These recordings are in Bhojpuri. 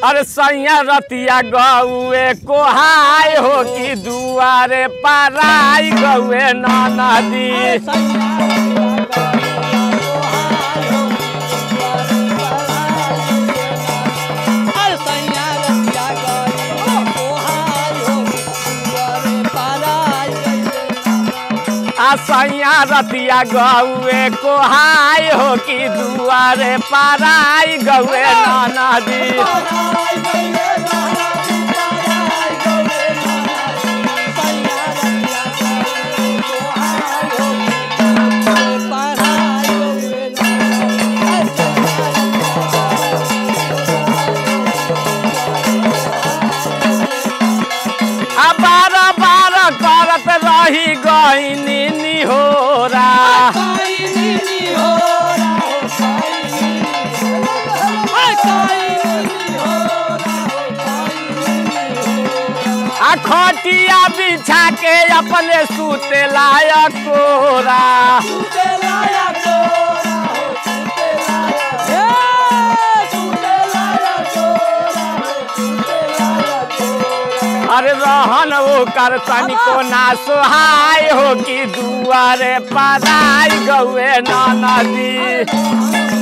अरे सैया रतिया गौए कोहाय हो कि दुआरे पाराई गौए नदी आ सैया रतिया गौए कोहाय हो कि दुआरे पाराई गौए नदी आ बार बार करत रही गईनी निहोरा आ खटिया बिछा के अपने सूते लायक कोरा अरे रहन वो कर तनिको ना सोहाय हो कि दुआरे पराई गौए नदी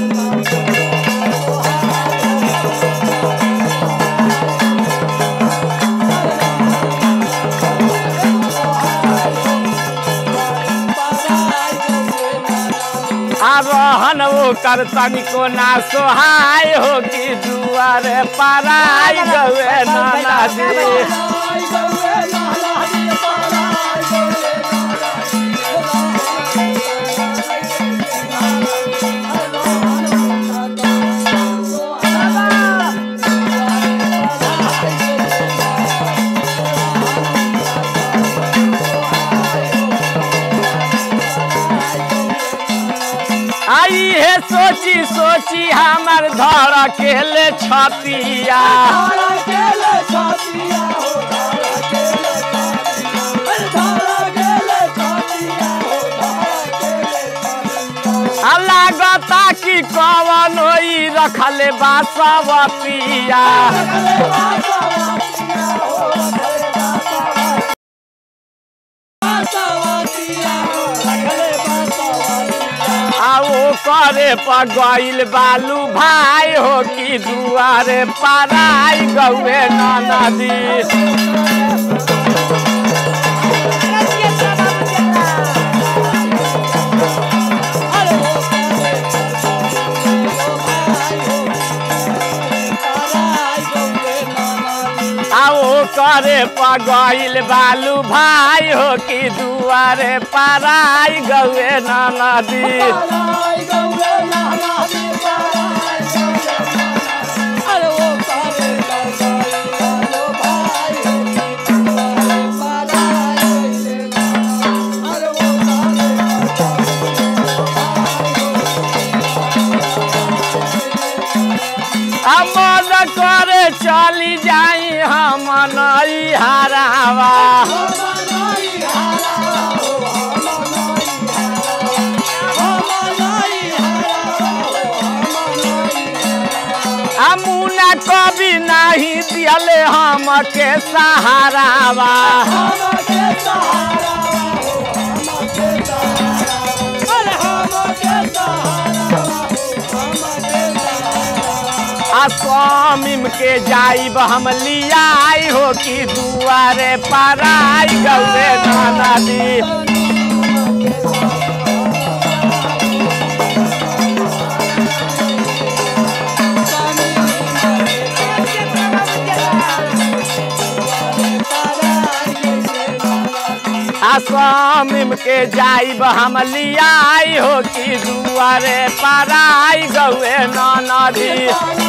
आ रहन वो कर तनिको ना सोहाय हो कि दुआरे पराई गौए नदी आई है सोची सोची हमर धर के ले छतिया आ लागता कि कवन ओई रखले बासवतिया आ वो करे पर गइल बालू भाई हो कि दुआरे पराई गौए नदी आओ करे पगइल बालू भाई हो कि दुआरे पराई गौए नदी मन करे चली जाई हम नई हरावा अमुना कभी नहीं दियले हम के सहारावा आ स्वामिम के जाइब हम लियाई हो कि दुआरे पराई गौरे नदी आ स्वामिम के जाइब हम लियाई हो कि दुआरे पराई गौए नदी